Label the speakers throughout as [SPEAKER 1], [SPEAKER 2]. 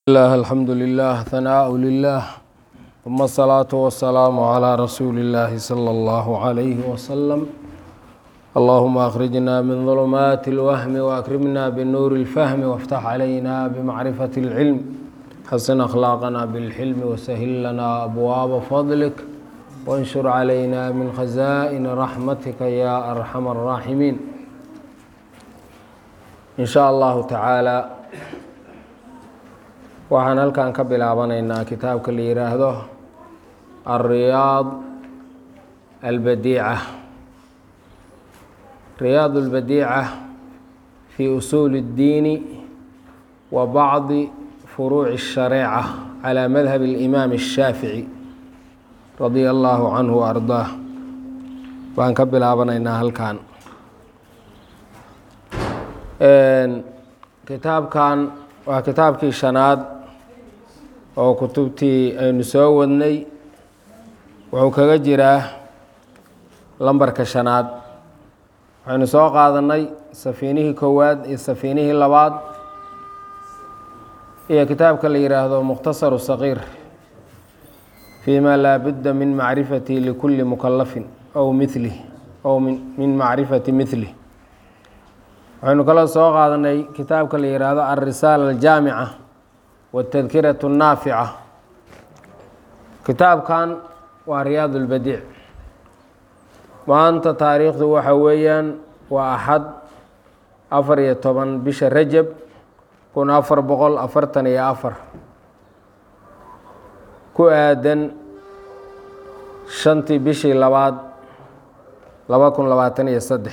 [SPEAKER 1] الله الحمد لله ثناء لله ثم الصلاة والسلام على رسول الله صلى الله عليه وسلم اللهم أخرجنا من ظلمات الوهم وأكرمنا بنور الفهم وافتح علينا بمعرفة العلم حسن أخلاقنا بالحلم وسهل لنا أبواب فضلك وانشر علينا من خزائن رحمتك يا أرحم الراحمين إن شاء الله تعالى waxaan halkan ka bilaabanaynaa kitaabka la yidhaahdo alriyaad albadiica riyaad albadiica fi usuuli اddiini wa bacdi furuuci الshareeca calى madhab اlimaam الshaafici radia allahu canhu wa ardaah baan ka bilaabanaynaa halkan kitaabkan waa kitaabkii shanaad oo kutubtii aynu soo wadnay wuxuu kaga jiraa lambarka shanaad waxaynu soo qaadanay safiinihii koowaad iyo safiinihii labaad iyo kitaabka la yidhaahdo mukhtasaru saqiir fii ma laa budda min macrifati likulli mukalafin ow milih ow min macrifati milih waxaynu kaloo soo qaadanay kitaabka la yidhaahdo alrisaala aljaamica wاtadkiraة الnaafica kitaabkan waa riyaad اlbadiic maanta taariikhdu waxa weeyaan waa axad afar iyo toban bisha rajab kun afar boqol afartan iyo afar ku aadan shantii bishii labaad laba kun labaatan iyo saddex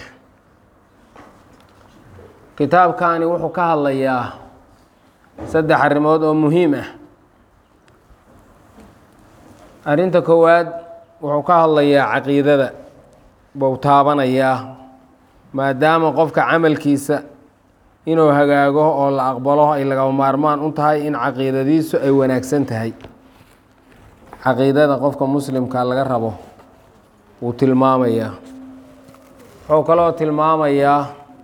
[SPEAKER 1] kitaabkani wuxuu ka hadlayaa saddex arrimood oo muhiim ah arrinta koowaad wuxuu ka hadlayaa caqiidada buu taabanayaa maadaama qofka camalkiisa inuu hagaago oo la aqbalo ay lagama maarmaan u tahay in caqiidadiisu ay wanaagsan tahay caqiidada qofka muslimka laga rabo wuu tilmaamayaa wuxuu kaloo tilmaamayaa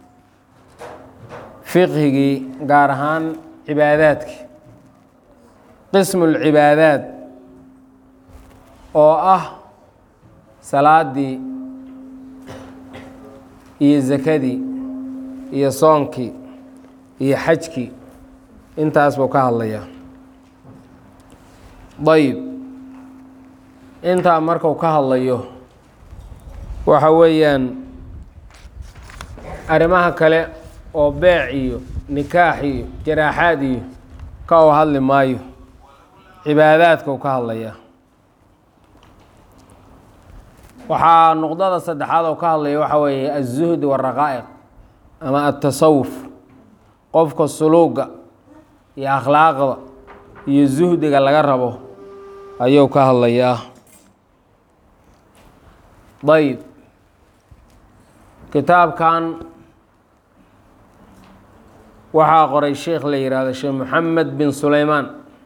[SPEAKER 1] fiqhigii gaar ahaan cibaadaadki qismu lcibaadaad oo ah salaadii iyo zakadii iyo soonkii iyo xajkii intaas buu ka hadlayaa dayib intaa marku ka hadlayo waxa weeyaan arrimaha kale oo beec iyo nikaax iyo jaraaxaad iyo ka u hadli maayo cibaadaadka u ka hadlayaa waxaa nuqdada saddexaad oo ka hadlaya waxaa weeye aلzuhd wالraqaa'iq ama aلtasawuf qofka suluuga iyo akhlaaqda iyo zuhdiga laga rabo ayuu ka hadlayaa ayb kitaabkan waxaa qoray sheikh la yihahdo sheekh moxamed bin sulaymaan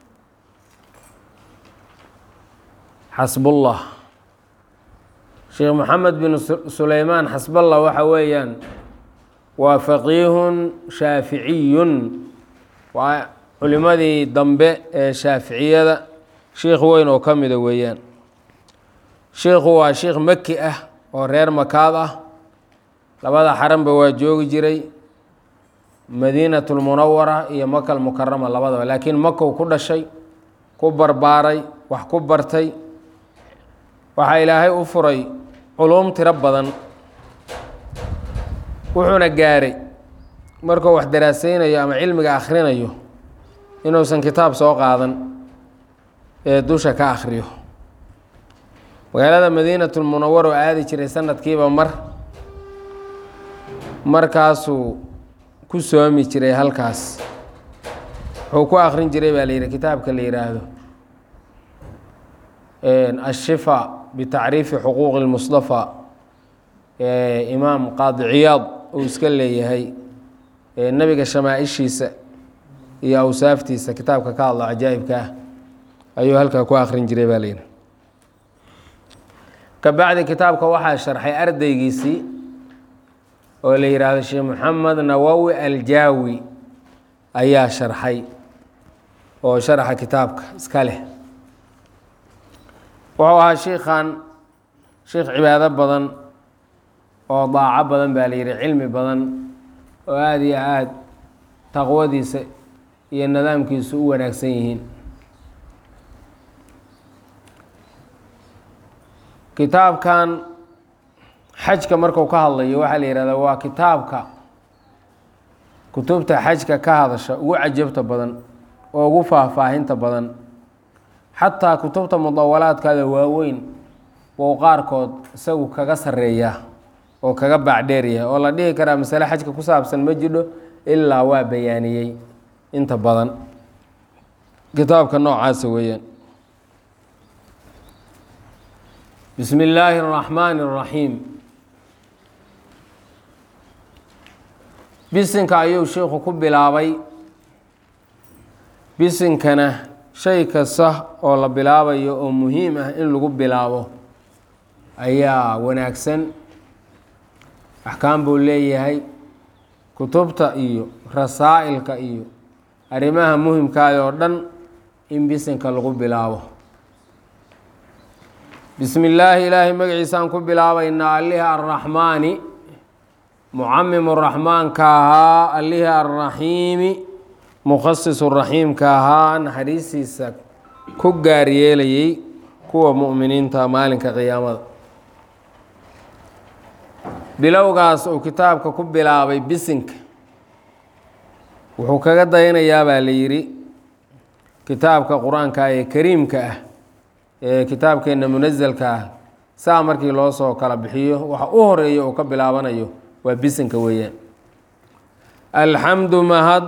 [SPEAKER 1] xasbullah sheekh moxamed bin sulaymaan xasballah waxa weeyaan waa faqiihun shaaficiyun waa culimadii dambe ee shaaficiyada sheikh weyn oo ka mida weeyaan sheikhu waa sheikh maki ah oo reer makaad ah labada xaranba waa joogi jiray madiinat lmunawara iyo makal mukarama labadaba laakiin makow ku dhashay ku barbaaray wax ku bartay waxaa ilaahay u furay culuum tiro badan wuxuuna gaaray markuu wax daraaseynayo ama cilmiga akhrinayo inuusan kitaab soo qaadan ee dusha ka akhriyo magaalada madiinat lmunawara oo aadi jiray sanadkiiba mar markaasuu ku soomi jiray halkaas wuxuu ku akrin jiray baa la yidhi kitaabka la yidhaahdo ashifa bitacriifi xuquuqi lmustafa imaam qaadi ciyaad uu iska leeyahay nebiga shamaaishiisa iyo awsaaftiisa kitaabka ka hadlo cajaa'ibka ah ayuu halkaa ku akrin jiray baa la yidhi kabacdi kitaabka waxaa sharxay ardaygiisii oo la yidhaahdo sheekh moxamed nawowi aljaawi ayaa sharxay oo sharaxa kitaabka iska leh wuxuu ahaa shiikhan shiikh cibaado badan oo daaco badan baa la yidhi cilmi badan oo aada iyo aada taqwadiisa iyo nidaamkiisu u wanaagsan yihiin kitaabkan xajka marku ka hadlayo waxaa la yihahdaa waa kitaabka kutubta xajka ka hadasha ugu cajabta badan oo ugu faahfaahinta badan xataa kutubta mudawalaadkaada waaweyn wou qaarkood isagu kaga sareeya oo kaga baacdheeryahay oo la dhihi karaa masale xajka ku saabsan ma jidho ilaa waa bayaaniyey inta badan kitaabka noocaasa weeyaan bismi illaahi اraxmaani اraxiim bisinka ayuu sheikhu ku bilaabay bisinkana shay kasta oo la bilaabayo oo muhiim ah in lagu bilaabo ayaa wanaagsan axkaam buu leeyahay kutubta iyo rasaa'ilka iyo arrimaha muhimkaada oo dhan in bisinka lagu bilaabo bismi illaahi ilaahay magaciisaan ku bilaabaynaa allihii arraxmaani mucamimu raxmaanka ahaa allihii arraxiimi mukhasisu raxiimka ahaa naxariistiisa ku gaar yeelayay kuwa mu'miniinta maalinka qiyaamada bilowgaas uu kitaabka ku bilaabay bisinka wuxuu kaga dayanayaa baa la yidhi kitaabka qur-aanka ee kariimka ah ee kitaabkeenna munasalka ah saa markii loo soo kala bixiyo waxa u horeeya uu ka bilaabanayo waa bisinka weeyaan alxamdu mahad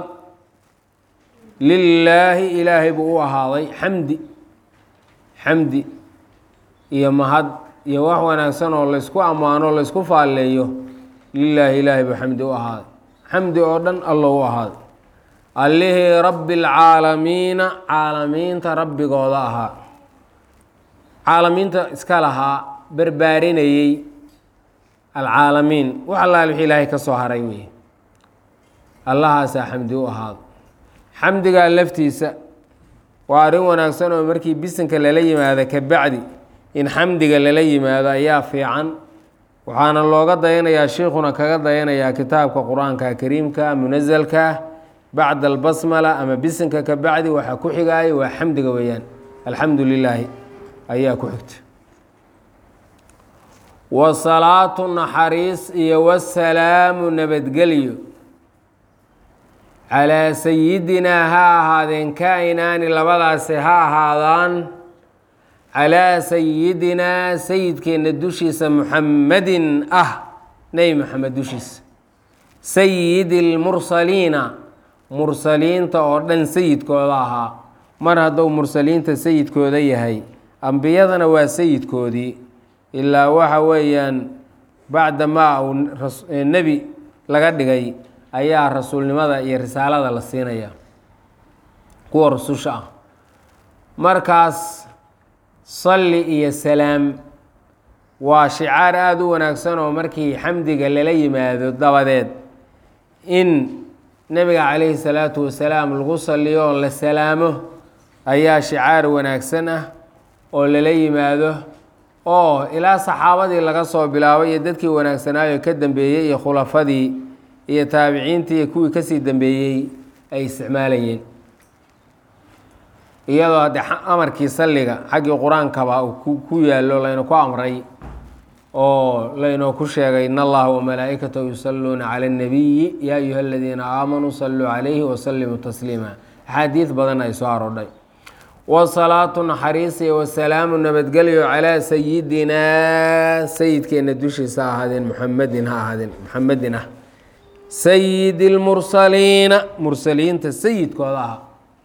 [SPEAKER 1] lilaahi ilaahay buu u ahaaday xamdi xamdi iyo mahad iyo wax wanaagsan oo laysku ammaano laysku faalleeyo lilaahi ilaahay buu xamdi u ahaaday xamdi oo dhan allo u ahaaday allihii rabbi alcaalamiina caalamiinta rabbigooda ahaa caalamiinta iska lahaa barbaarinayey alcaalamiin wax allaal wixii ilaahay ka soo haray wey allahaasaa xamdi u ahaado xamdigaa laftiisa waa arrin wanaagsan oo markii bisinka lala yimaado ka bacdi in xamdiga lala yimaado ayaa fiican waxaana looga dayanayaa sheikhuna kaga dayanayaa kitaabka qur-aanka kariimka munasalka bacda albasmala ama bisinka ka bacdi waxaa ku xigaayo waa xamdiga weeyaan alxamdu lilaahi ayaa ku xigta wasalaatu naxariis iyo wasalaamu nabadgelyo calaa sayidinaa ha ahaadeen kaa-inaani labadaasi ha ahaadaan calaa sayidinaa sayidkeenna dushiisa muxammadin ah nebi moxamed dushiisa sayidi lmursaliina mursaliinta oo dhan sayidkooda ahaa mar hadduu mursaliinta sayidkooda yahay ambiyadana waa sayidkoodii ilaa waxa weeyaan bacda maa uu nebi laga dhigay ayaa rasuulnimada iyo risaalada la siinaya kuwa rususha ah markaas salli iyo salaam waa shicaar aada u wanaagsan oo markii xamdiga lala yimaado dabadeed in nebiga calayhi salaatu wasalaam lagu saliyo oo la salaamo ayaa shicaar wanaagsan ah oo lala yimaado oo ilaa saxaabadii laga soo bilaabay iyo dadkii wanaagsanaayo ka dambeeyey iyo khulafadii iyo taabiciintii iyo kuwii kasii dambeeyey ay isticmaalayeen iyadoo haddee amarkii salliga xaggii qur-aankaba uu ku yaallo layna ku amray oo laynoo ku sheegay in allaha wamalaa'ikatahu yusalluuna cala اnnabiyi yaa ayuha aladiina aamanuu saluu calayhi wasalimuu tasliima axaadiid badan ay soo aroodhay wasalaatu naxariisiya wasalaamu nabadgelyo calaa sayidinaa sayidkeenna dushiisa ha ahaadeen muxamedin ha ahaadeen muxamedin ah sayidi lmursaliina mursaliinta sayidkooda aha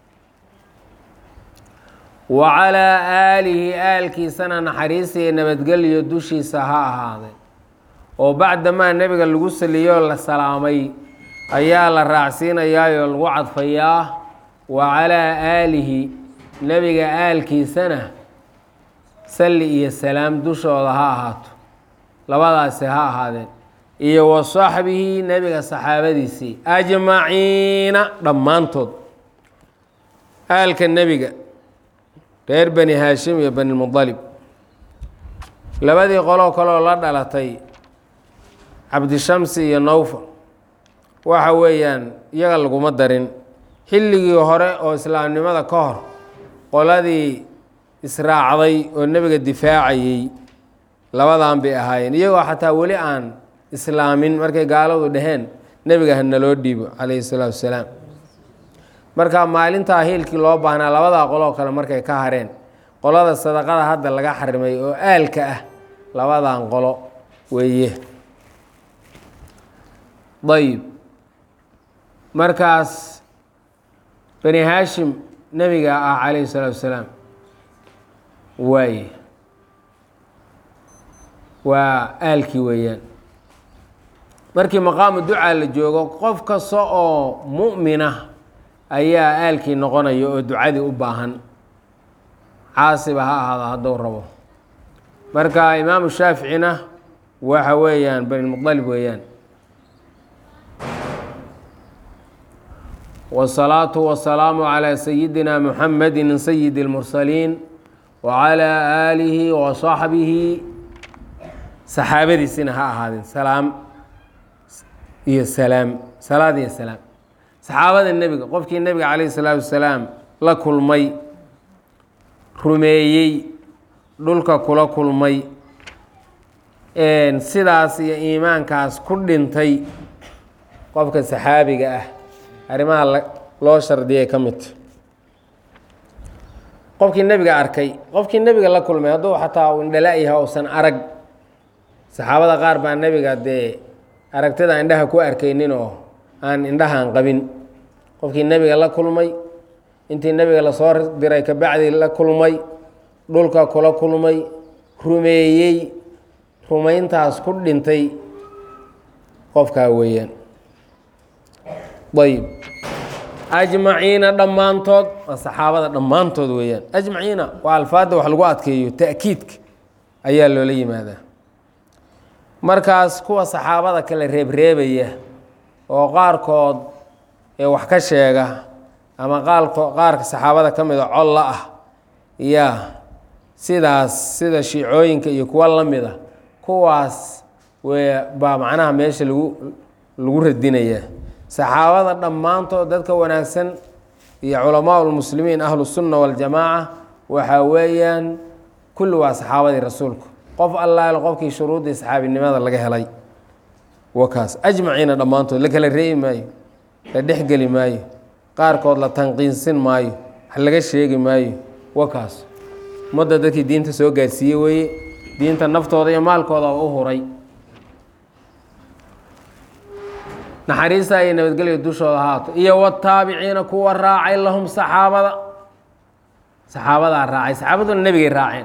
[SPEAKER 1] wa calaa aalihi aalkiisana naxariisiya nabadgelyo dushiisa ha ahaadeen oo bacdamaa nebiga lagu saliyoo la salaamay ayaa la raacsiinayaayoo lagu cadfayaa wa calaa aalihi nebiga aalkiisana salli iyo salaam dushooda ha ahaato labadaasi ha ahaadeen iyo wa saxbihi nebiga saxaabadiisii ajmaciina dhammaantood aalka nebiga reer bani haashim iyo bani mudalib labadii qoloo kaleoo la dhalatay cabdishamsi iyo nowfal waxa weeyaan iyaga laguma darin xilligii hore oo islaamnimada ka hor qoladii israacday oo nebiga difaacayey labadan bay ahaayeen iyagoo xataa weli aan islaamin markay gaaladu dhaheen nebiga ha naloo dhiibo calayhi salaatu wasalaam marka maalintaa hiilkii loo baahnaa labadaa qoloo kale markay ka hareen qolada sadaqada hadda laga xarimay oo aalka ah labadan qolo weeye ayib markaas bani haashim nebiga ah calayhi salaatu wasalaam waaye waa aalkii weeyaan markii maqaamu ducaa la joogo qof kasta oo mu'mina ayaa aalkii noqonaya oo ducadii u baahan caasiba ha ahaado hadduu rabo marka imaamu shaaficina waxa weeyaan banilmuqalib weeyaan wالsalaaةu wasalaamu calى sayidina muxamedi sayidi اlmursaliin wacalى aalihi waصaxbihi saxaabadiisina ha ahaadeen salaam iyo salaam salaad iyo salaam saxaabada nebiga qofkii nebiga calayh الsalaatu wasalaam la kulmay rumeeyey dhulka kula kulmay sidaas iyo iimaankaas ku dhintay qofka saxaabiga ah arrimaha loo shardiyay ka midta qofkii nebiga arkay qofkii nebiga la kulmay hadduu xataa uu indhala yahay uusan arag saxaabada qaar baa nebiga dee aragtida indhaha ku arkaynin oo aan indhahaan qabin qofkii nebiga la kulmay intii nebiga lasoo diray kabacdi la kulmay dhulka kula kulmay rumeeyey rumayntaas ku dhintay qofkaa weeyaan ayb ajmaciina dhammaantood waa saxaabada dhammaantood weeyaan ajmaciina waa alfaadda wax lagu adkeeyo ta'kiidka ayaa loola yimaadaa markaas kuwa saxaabada kale reebreebaya oo qaarkood ee wax ka sheega ama qaalko qaarka saxaabada ka mida colla ah yaa sidaas sida shiicooyinka iyo kuwa la mid a kuwaas w baa macnaha meesha lagu lagu radinayaa saxaabada dhammaantood dadka wanaagsan iyo culamaa lmuslimiin ahlusunna waljamaaca waxaa weeyaan kulli waa saxaabadii rasuulku qof allaale qofkii shuruuddii saxaabinimada laga helay wakaas ajmaciina dhammaantood la kala reebi maayo la dhexgeli maayo qaarkood la tanqiinsin maayo wax laga sheegi maayo wakaas ummadda dadkii diinta soo gaarsiiye weeye diinta naftooda iyo maalkooda u huray naxariista iyo nabadgelya dushooda haato iyo wataabiciina kuwa raacay lahum saxaabada saxaabadaa raacay saxaabaduna nebigay raaceen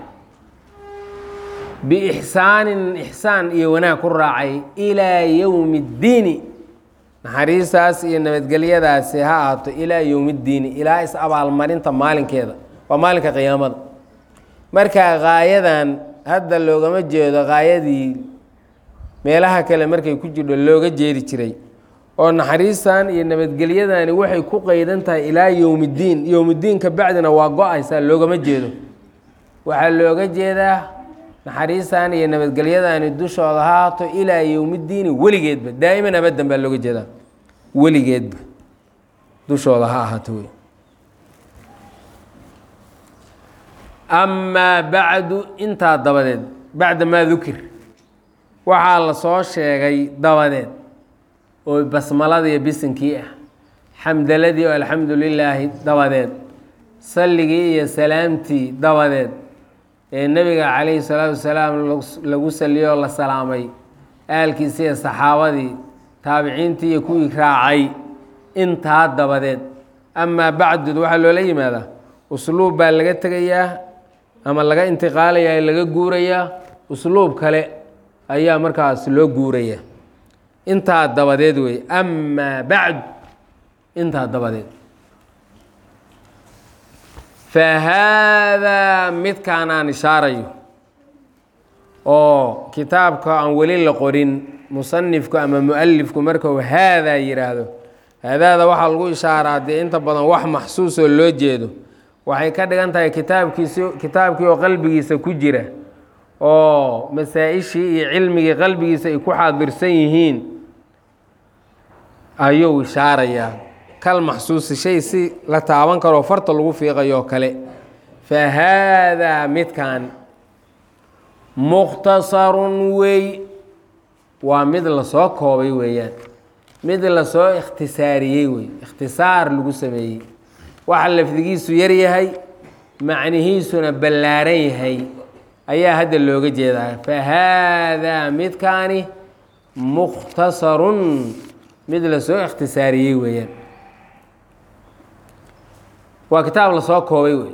[SPEAKER 1] biixsaanin ixsaan iyo wanaag ku raacay ilaa yowmi اddiini naxariistaas iyo nabadgelyadaasi ha ahaato ilaa yowmi اddiini ilaa is abaalmarinta maalinkeeda waa maalinka qiyaamada marka gaayadan hadda loogama jeedo gaayadii meelaha kale markay ku jirho looga jeedi jiray oo naxariistan iyo nabadgelyadani waxay ku qeydan tahay ilaa yowmiddiin yowmiddiinka bacdina waa go-aysaa loogama jeedo waxaa looga jeedaa naxariistan iyo nabadgelyadani dushooda haato ilaa yowmiddiini weligeedba daa'iman abadan baa looga jeedaa weligeedba dushooda ha ahaato wey amaa bacdu intaa dabadeed bacda maa dukir waxaa la soo sheegay dabadeed oo basmaladii iyo bisinkii ah xamdaladii oo alxamdu lilaahi dabadeed salligii iyo salaamtii dabadeed ee nebiga calayhi salaatu wasalaam lagu saliyoo la salaamay aalkiisi iyo saxaabadii taabiciintii iyo kuwii raacay intaa dabadeed amaa bacdud waxaa loola yimaadaa usluub baa laga tegayaa ama laga intiqaalayaa laga guurayaa usluub kale ayaa markaas loo guuraya intaa dabadeed wey amaa bacd intaa dabadeed fa haadaa midkaan aan ishaarayo oo kitaabka aan weli la qorin musanifku ama mualifku markuu haadaa yidhaahdo haadaada waxaa lagu ishaaraa dee inta badan wax maxsuusoo loo jeedo waxay ka dhigan tahay kitaabkiisi kitaabkii oo qalbigiisa ku jira oo masaa-ishii iyo cilmigii qalbigiisa ay ku xaadirsan yihiin ayuu ishaarayaa kal maxsuusi shay si la taaban karoo farta lagu fiiqayoo kale fa haadaa midkan mukhtasarun wey waa mid lasoo koobay weeyaan mid lasoo ikhtisaariyey wey ikhtisaar lagu sameeyey waxa lafdigiisu yar yahay macnihiisuna ballaaran yahay ayaa hadda looga jeedaa fa haadaa midkaani mukhtasarun mid lasoo ikhtisaariyey weeyaan waa kitaab lasoo koobay wey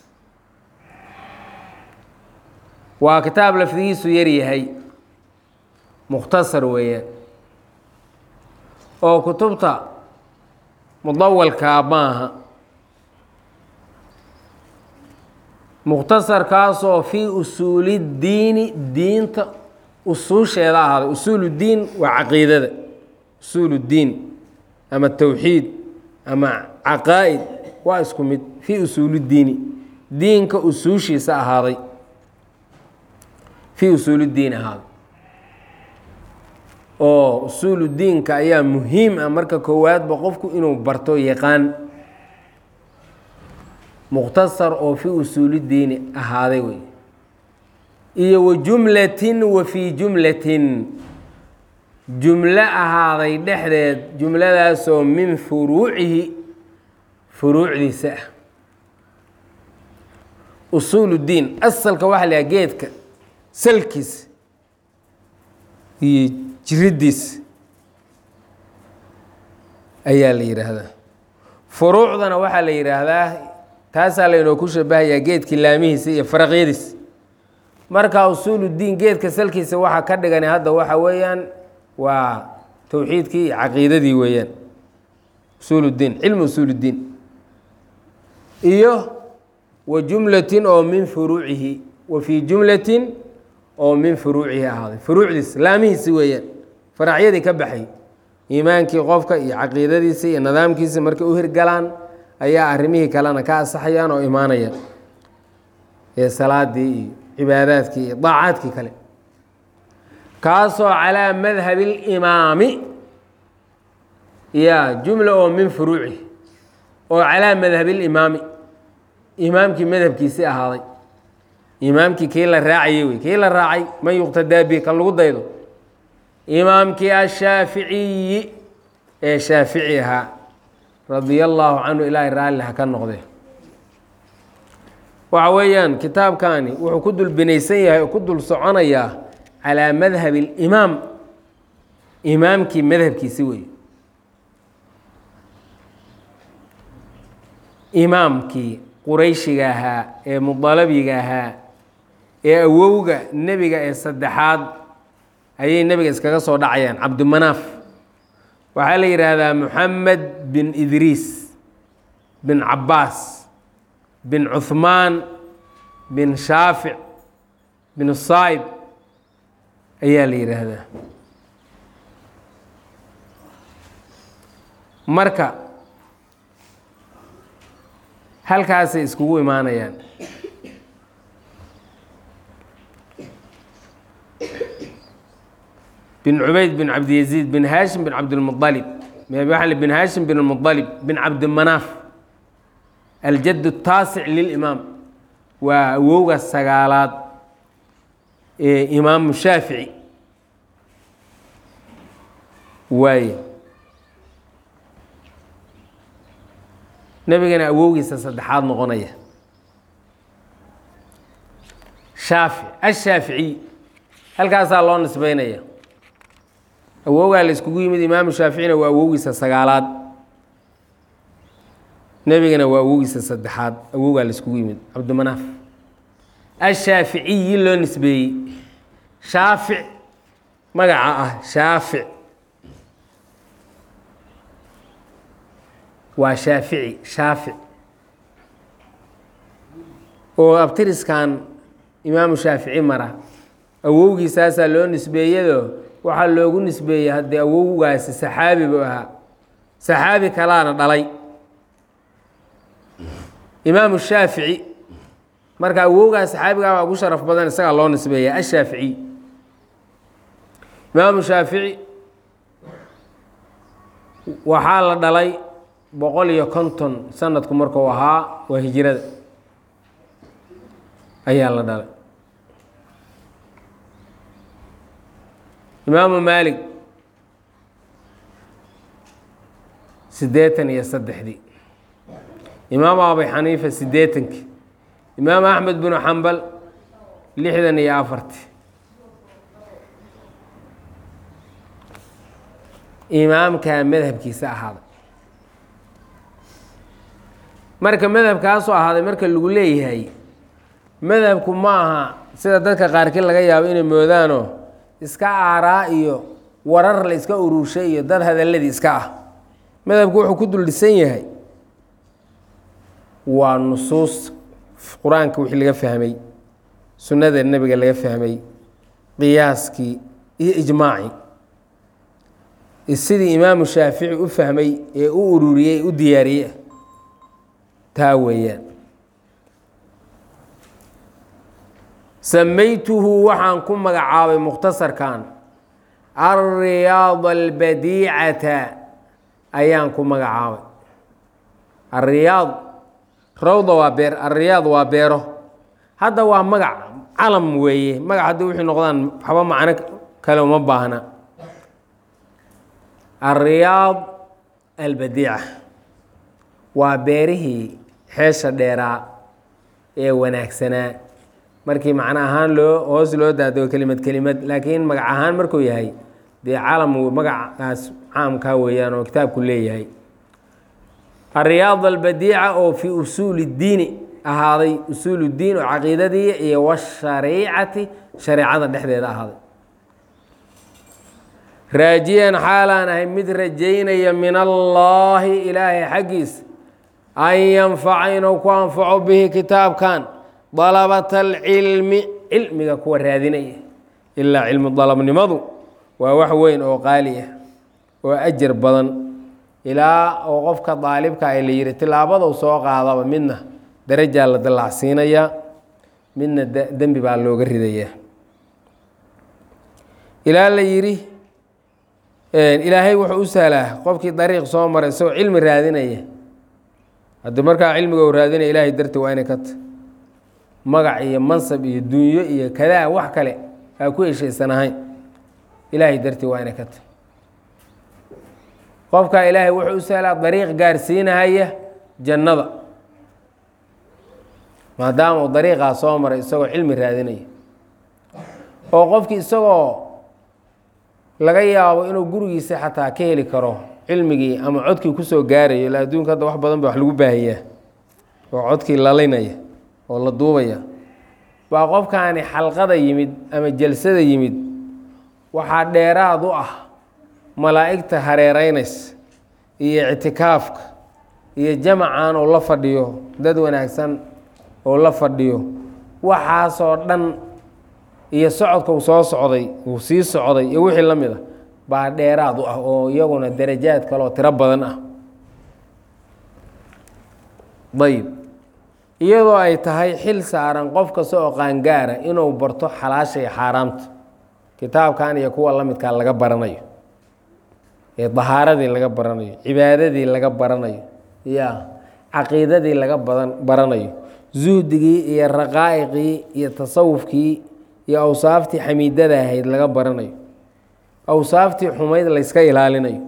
[SPEAKER 1] waa kitaab lafdigiisu yar yahay mukhtasar weeyaan oo kutubta mudawalkaa maaha mukhtasarkaasoo fii usuuli diini diinta usuusheeda ahaaday usuuluddiin waa caqiidada usuuluddiin ama towxiid ama caqaa'id waa isku mid fii usuuluddiini diinka usuushiisa ahaaday fii usuuluddiin ahaaday oo usuuludiinka ayaa muhiim ah marka koowaadba qofku inuu barto yaqaan mukhtasar oo fii usuulidiini ahaaday wey iyo wa jumlatin wa fii jumlatin jumlo ahaaday dhexdeed jumladaasoo min furuucihi furuucdiisa ah usuuluddiin asalka waxa la yaha geedka salkiisa iyo jiriddiisa ayaa la yidhaahdaa furuucdana waxaa la yidhaahdaa taasaa laynoo ku shabahayaa geedkii laamihiisa iyo faraqyadiisa marka usuuluddiin geedka salkiisa waxaa ka dhigani hadda waxa weeyaan waa towxiidkii iyo caqiidadii weeyaan usuuluddiin cilmi usuuluddiin iyo wa jumlatin oo min furuucihi wa fii jumlatin oo min furuucihi ahaaday furuucdiisa laamihiisi weeyaan faracyadii ka baxay iimaankii qofka iyo caqiidadiisa iyo nidaamkiisa markay u hirgalaan ayaa arrimihii kalena ka asaxayaan oo imaanayaan ee salaadii iyo cibaadaadkii iyo daacaadkii kale kaasoo calaa madhabi اlimaami ya jumla oo min furuucihi oo calaa madhabi اlimaami imaamkii madhabkiisii ahaaday imaamkii kii la raacayey wey kii la raacay man yuqtadaa bi kan lagu daydo imaamkii ashaaficiyi ee shaafici ahaa radia allaahu canhu ilaahay raalli ha ka noqde waxa weeyaan kitaabkani wuxuu ku dul binaysan yahay oo ku dul soconayaa calaa madhabi اlimaam imaamkii madhabkiisi wey imaamkii qurayshiga ahaa ee mudalabiga ahaa ee awowga nebiga ee saddexaad ayay nebiga iskaga soo dhacayaan cabdimanaaf waxaa la yidhaahdaa moxamed bin idriis bin cabbaas bin cuhmaan bin shaafic bin saa'ib ayaa la yidhaahdaa marka halkaasay iskugu imaanayaan bin cubayd bin cabdiyaziid bin haashim bin cabdilmualib bin haashim bin lmualib bin cabdimanaaf aljadd taasic lilimaam waa awowga sagaalaad ee imaamu shaafici waaye nebigana awowgiisa saddexaad noqonaya shaafic ashaaficiy halkaasaa loo nisbeynaya awowgaa la iskugu yimid imaamu shaaficina waa awowgiisa sagaalaad nebigana waa awowgiisa saddexaad awowgaa la iskugu yimid cabdimanaaf ashaaficiyi loo nisbeeyey shaafic magaca ah shaafic waa shaafici shaafic oo abtiriskan imaamu shaafici mara awowgiisaasaa loo nisbeeyado waxaa loogu nisbeeyey haddii awowgaasi saxaabi buu ahaa saxaabi kalaana dhalay imaamu shaafici marka awowgaa saxaabigaa baa ugu sharaf badan isagaa loo nisbeeya ashaaficiy imaamu shaafici waxaa la dhalay boqol iyo konton sanadku markuu ahaa waa hijrada ayaa la dhalay imaamu maalik siddeetan iyo saddexdii imaamu abi xaniifa siddeetankii imaamu axmed binu xambal lixdan iyo afartii imaamkaa madhabkiisa ahaaday marka madhabkaasoo ahaaday marka lagu leeyahay madhabku ma aha sida dadka qaarkii laga yaabo inay moodaanoo iska aaraa iyo warar la iska ururshay iyo dad hadalladii iska ah madhabku wuxuu ku dul dhisan yahay waa nusuus qur-aanka wixii laga fahmay sunnada nebiga laga fahmay qiyaaskii iyo ijmaacii sidii imaamu shaafici u fahmay ee u ururiyey u diyaariyey taa weeyaan samaytuhu waxaan ku magacaabay mukhtasarkan alriyaad albadiicata ayaan ku magacaabay alriyaad rawda waa beer alriyaad waa beero hadda waa magac calam weeye magac haddii wixii noqdaan waxba macno kale uma baahna alriyaad albadiica waa beerihii xeesha dheeraa ee wanaagsanaa markii macno ahaan loo hoos loo daado kelimad kelimad laakiin magac ahaan markuu yahay dee calam magacaas caamkaa weeyaan oo kitaabku leeyahay alriyaad albadiica oo fii usuuli اdiini ahaaday usuul اdiin oo caqiidadii iyo washariicati shareecada dhexdeeda ahaaday raajiyan xaalaan ahay mid rajaynaya min allaahi ilaahay xaggiisa an yanfaca inuu ku anfaco bihi kitaabkan dalabata alcilmi cilmiga kuwa raadinaya ilaa cilmu dalabnimadu waa wax weyn oo qaali ah oo ajar badan ilaa oo qofka daalibka ay la yihi tilaabadou soo qaadaba midna darajaa la dallacsiinayaa midna dembi baa looga ridayaa ilaa la yidhi ilaahay wuxuu u sahlaa qofkii dariiq soo maray isagoo cilmi raadinaya haddii markaa cilmiga u raadinaya ilaahay darti waa inay ka ta magac iyo mansab iyo dunyo iyo kadaa wax kale aa ku heshaysan ahayn ilaahay darti waa inay ka ta qofkaa ilaahay wuxuu u sahlaa dariiq gaarsiinahaya jannada maadaama uu dariiqaa soo maray isagoo cilmi raadinaya oo qofkii isagoo laga yaabo inuu gurigiisa xataa ka heli karo cilmigii ama codkii kusoo gaarayo ila adduunka hadda wax badan ba wax lagu baahiyaa oo codkii lalinaya oo la duubaya baa qofkaani xalqada yimid ama jalsada yimid waxaa dheeraad u ah malaa'igta hareereynaysa iyo ictikaafka iyo jamacan uu la fadhiyo dad wanaagsan oo la fadhiyo waxaasoo dhan iyo socodka uu soo socday uu sii socday iyo wixii la mid a baa dheeraad u ah oo iyaguna darajaad kaleoo tiro badan ah ayb iyadoo ay tahay xil saaran qof kasta oo qaangaara inuu barto xalaasha iyo xaaraamta kitaabkan iyo kuwa la midkaa laga baranayo ee dahaaradii laga baranayo cibaadadii laga baranayo ya caqiidadii laga badan baranayo zuhdigii iyo raqaa'iqii iyo tasawufkii iyo awsaaftii xamiidada ahayd laga baranayo awsaaftii xumayd layska ilaalinayo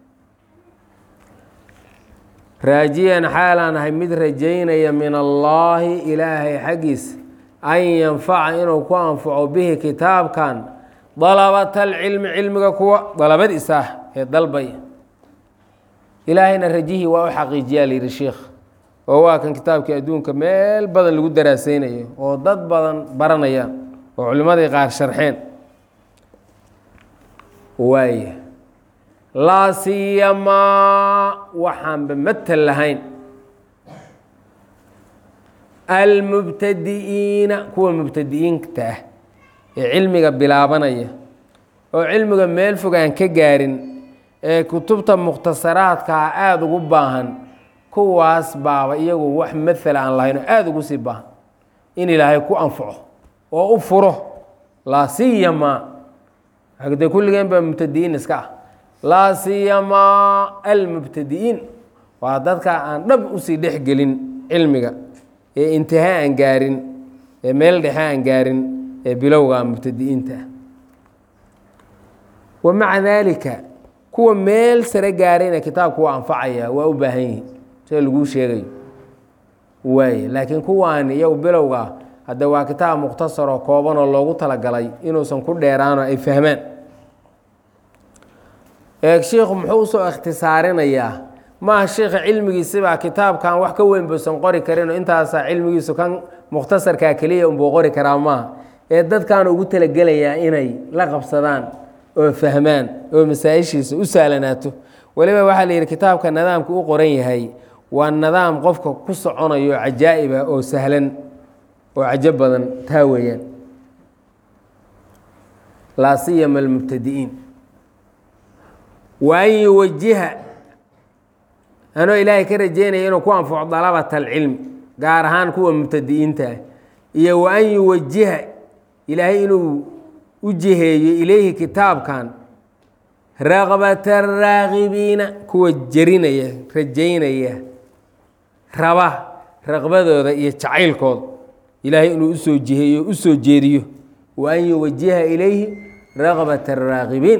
[SPEAKER 1] raajiyan xaalaan ahay mid rajaynaya min allaahi ilaahay xaggiisa an yanfaca inuu ku anfaco bihi kitaabkan dalabata alcilmi cilmiga kuwa dalabadiisa ah ee dalbaya ilaahayna rajihii waa u xaqiijiyaa la yidhi sheikh oo waa kan kitaabkii adduunka meel badan lagu daraaseynayo oo dad badan baranayaan oo culimmadii qaar sharxeen waaya laa siyamaa waxaanba matal lahayn almubtadi'iina kuwa mubtadi'iinta ah ee cilmiga bilaabanaya oo cilmiga meel fog aan ka gaarin ee kutubta mukhtasaraadkaa aada ugu baahan kuwaas baaba iyagu wax maala aan lahayn oo aada ugu sii baahan in ilaahay ku anfaco oo u furo laa siyama de kulligeen baa mubtadi'iin iska ah laa siyamaa almubtadi'iin waa dadka aan dhab usii dhex gelin cilmiga ee intihaa aan gaarin ee meel dhexe aan gaarin ee bilowga mubtadi'iinta ah wa maca daalika kuwa meel sare gaarayna kitaabku waa anfacaya waa u baahan yihiin sida laguu sheegayo waaye laakiin kuwaan iyagu bilowga hadde waa kitaab mukhtasaroo kooban oo loogu talagalay inuusan ku dheeraano ay fahmaan ee shiikhu muxuu usoo ikhtisaarinayaa maaha shiikha cilmigiisibaa kitaabkan wax ka weyn buusan qori karinoo intaasaa cilmigiisu kan mukhtasarkaa keliya unbuu qori karaa maaha ee dadkan ugu talagelayaa inay la qabsadaan oo fahmaan oo masaa-ishiisa u sahlanaato weliba waxaa la yidhi kitaabka nidaamka u qoran yahay waa nidaam qofka ku soconayo cajaa'ib ah oo sahlan oo cajo badan taa weeyaan laa siyama almubtadi'iin wa an yuwajiha anoo ilaahay ka rajeynaya inuu ku anfaco dalabata alcilmi gaar ahaan kuwa mubtadi'iinta ah iyo wa an yuwajiha ilaahay inuu u jiheeyo ilayhi kitaabkan raqbata raaqibiina kuwa jerinaya rajaynaya raba raqbadooda iyo jacaylkooda ilaahay inuu usoo jiheeyo u soo jeediyo wa an yuwajiha ilayhi raqbata araaqibiin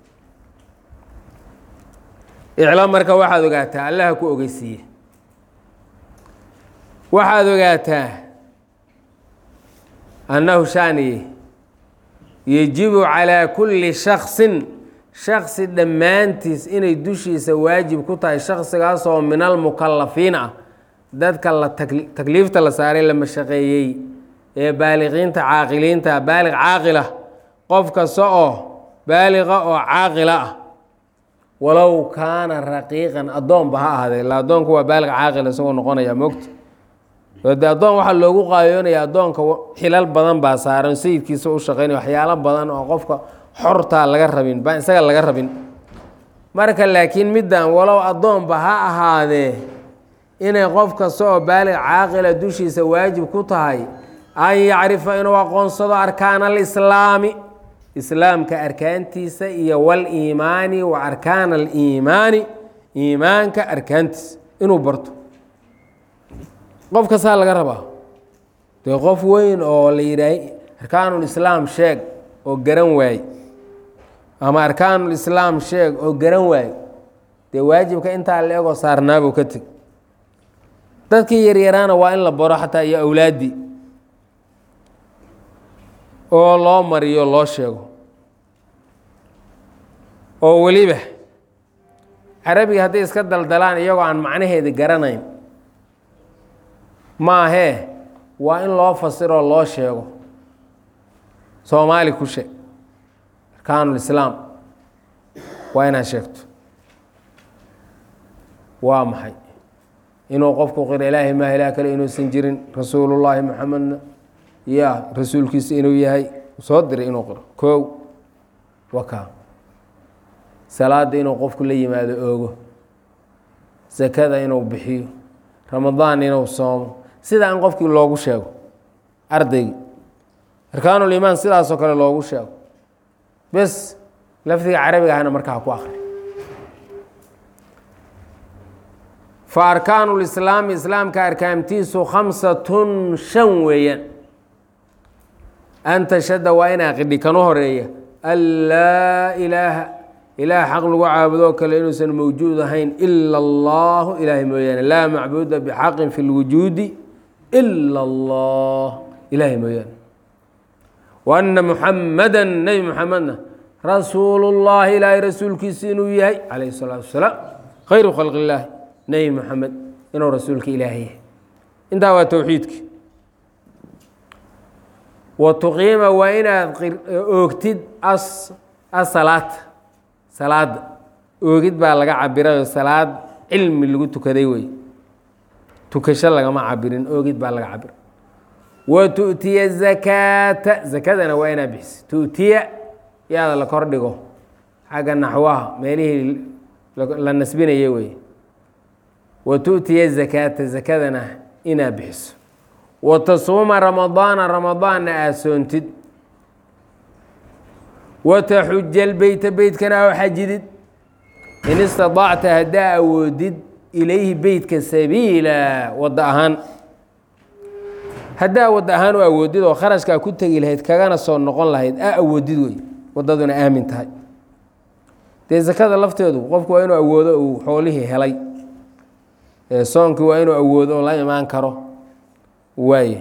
[SPEAKER 1] iclam marka waxaad ogaataa allaha ku ogeysiiye waxaad ogaataa annahu shaaniye yejibu calaa kulli shaksin shaksi dhammaantiis inay dushiisa waajib ku tahay shaksigaasoo min almukalafiin ah dadka la takliifta la saaray la mashaqeeyey ee baaliqiinta caaqiliinta baaliq caaqila qof kasta oo baaliqa oo caaqila ah walow kaana raqiiqan addoonba ha ahaadee ila addoonku waa baaliq caaqila isagoo noqonaya mogta de addoon waxaa loogu qaayoonaya addoonka xilal badan baa saaran sayidkiisa u shaqeynaya waxyaalo badan oo qofka xortaa laga rabin baa isaga laga rabin marka laakiin middan walow addoonba ha ahaadee inay qof kasta oo baaliq caaqila dushiisa waajib ku tahay an yacrifa inuu aqoonsado arkaana alislaami islaamka arkaantiisa iyo waliimaani wa arkaana aliimaani iimaanka arkaantiisa inuu barto qof kastaa laga rabaa dee qof weyn oo la yidhaah arkaanulislaam sheeg oo garan waaye ama arkaanulislaam sheeg oo garan waaye dee waajibka intaa la egoo saarnaabuu ka teg dadkii yaryaraana waa in la baro xataa iyo awlaaddii oo loo mariyo loo sheego oo weliba carabiga hadday iska daldalaan iyagoo aan macnaheeda garanayn maahee waa in loo fasiroo loo sheego soomaali ku sheeg arkaanulislaam waa inaad sheegto waa maxay inuu qofku qiro ilaahay maa ilaah kale inuusan jirin rasuulullaahi maxamedna ya rasuulkiisa inuu yahay soo diray inuu qiro koow waka salaada inuu qofku la yimaado oogo sakada inuu bixiyo ramadaan inuu soomo sidaa in qofkii loogu sheego ardaygi arkaanulimaan sidaasoo kale loogu sheego bes lafdiga carabiga ahna markaa ku akri fa arkaanu lislaami islaamka arkaamtiisu khamsatun shan weeyaan an tashhada waa inaa qidhi kan u horeeya an laa ilaaha ilaah xaq lagu caabudoo kale inuusan mawjuud ahayn ila allahu ilaahay mooyaane laa macbuuda bixaqin fi lwujuudi ila allah ilaahay mooyaane wa anna muxamada nebi muxamedna rasuulu llahi ilaahay rasuulkiisa inuu yahay calayhi salaatu wasalaam khayru khalqi illaahi nebi moxamed inuu rasuulka ilaahay yahay intaa waa towxiidki wa tuqiima waa inaad oogtid asalaad salaada oogid baa laga cabirayo salaad cilmi lagu tukaday wey tukasho lagama cabirin oogid baa laga cabira wa tu'tiya zakaata zakadana waa inaad bixisa tu'tiya yaada la kordhigo xagga naxwaha meelihii la nasbinaya wey wa tu'tiya zakaata zakadana inaa bixiso wa tasuuma ramadaana ramadaanna aad soontid wa taxuja lbeyta beytkana aa xajidid in istaطacta haddaa awoodid ilayhi beytka sabiila wadda ahaan haddaa wadda ahaan u awoodid oo kharashkaa ku tegi lahayd kagana soo noqon lahayd aa awoodid wey waddaduna aamin tahay dee sakada lafteedu qofku waa inuu awoodo uu xoolihii helay soonkii waa inuu awoodo oo la imaan karo waaye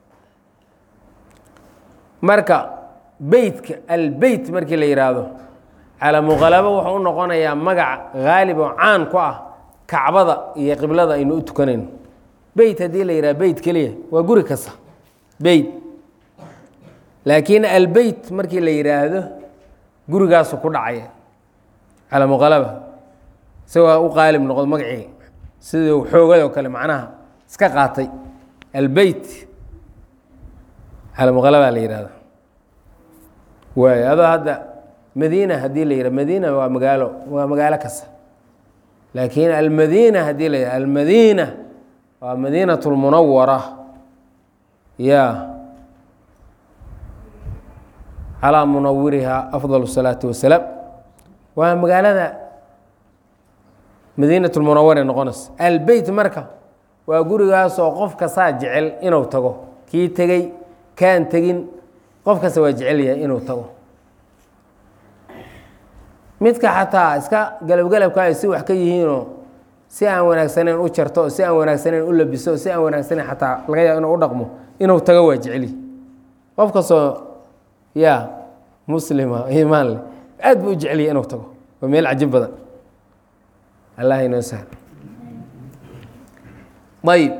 [SPEAKER 1] marka beytka albeyt markii la yidhaahdo calaa muqalabo wuxuu u noqonayaa magac haalib oo caan ku ah kacbada iyo qiblada aynu u tukanayno beyt haddii la yidhaha beyt keliya waa guri kasta beyt laakiin albeyt markii la yidhaahdo gurigaasu ku dhacaya calaa muqalaba isagoo u qaalib noqdo magacii sidii xoogado kale macnaha iska qaatay albeyt calaa muqalabaa la yidhahda waay adoo hadda madiina haddii la yidhah madiina waa magaalo waa magaalo kasta laakiin almadiina haddii la yidhah almadiina waa madiinat lmunawara ya calaa munawirihaa afdal الsalaati wasalaam waa magaalada madiinat lmunaware noqonaysa albeyt marka waa gurigaasoo qof kastaa jecel inuu tago kii tegey kaan tegin qof kasta waa jecel yahay inuu tago midka xataa iska galabgalabka ay si wax ka yihiinoo si aan wanaagsaneyn u jarto si aan wanaagsaneyn u labiso si aan wanaagsaneyn xataa laga yaabo inuu u dhaqmo inuu tago waa jeceli qof kastoo ya muslima iimaan leh aad buu u jeceliya inuu tago waa meel cajib badan allah inoo sahlo ayib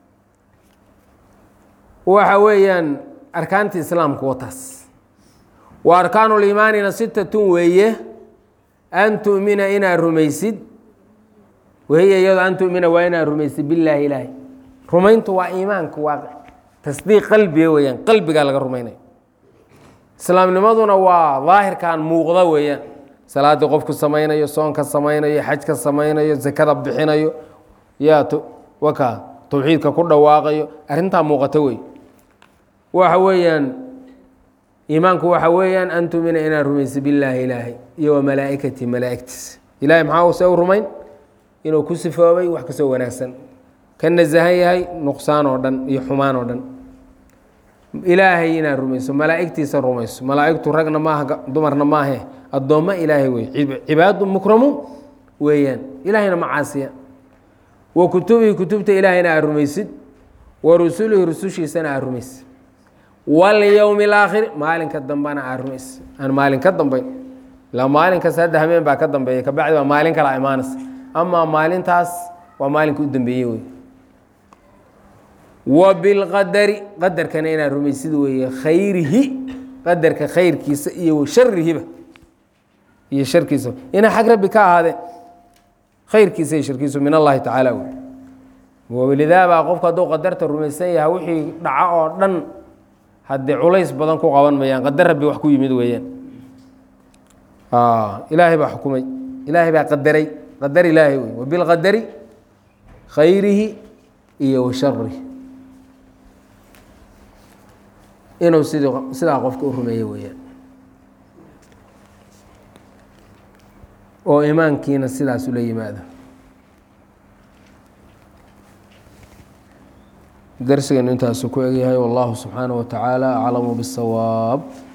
[SPEAKER 1] waxa weeyaan arkaanti islaamku wataas wa arkaanu liimaanina sitatun weeye an tu'mina inaad rumaysid wahiya iyado an tu'mina waa inaad rumaysid billaahi ilaahi rumayntu waa iimaanku waa tasdiiq qalbiga weeyaan qalbigaa laga rumaynaya islaamnimaduna waa daahirkan muuqda weeyaan salaaddii qofku samaynayo soonka samaynayo xajka samaynayo sakada bixinayo yaa waka tawxiidka ku dhawaaqayo arrintaa muuqata wey waxa weeyaan iimaanku waxa weeyaan an tumina inaad rumaysa billaahi ilaahay iyo wa malaa'ikati malaa'igtiisa ilahay maxaa se u rumayn inuu ku sifoobay wax kasoo wanaagsan ka nasahan yahay nuqsaan oo dhan iyo xumaan oo dhan ilaahay inaad rumayso malaa'igtiisa rumayso malaa'igtu ragna maaha dumarna maahe addoommo ilaahay wey cibaadu mukramuun weeyaan ilaahayna ma caasiya wa kutubihi kutubta ilaahayna aad rumaysid wa rusulihi rusushiisana aad rumaysid walyowmi alaakhiri maalinka dambena aad rumaysid aan maalin ka dambayn ilaa maalinkas hadda hameen baa ka dambeeya kabacdi waa maalin kala imaanaysa amaa maalintaas waa maalinka u dambeeyey wey wa bilqadari qadarkana inaad rumaysid weeye khayrihi qadarka khayrkiisa iyo sharihiba iyo sharkiisa inay xag rabbi ka ahaadeen khayrkiisa iyo sharkiisu min allahi tacaala wey walidaabaa qofku hadduu qadarta rumaysan yahay wixii dhaca oo dhan haddii culays badan ku qaban mayaan qadar rabbi wax ku yimid weeyaan ilaahay baa xukumay ilaahay baa qadaray qadar ilaahay wey wabilqadari khayrihi iyo wa sharihi inuu sid sidaa qofka u rumeeye weeyaan oo imaankiina sidaas ula yimaado darsiganu intaasu ku egyahay wallahu subxaanaه wa tacaala aclamu bالsawaab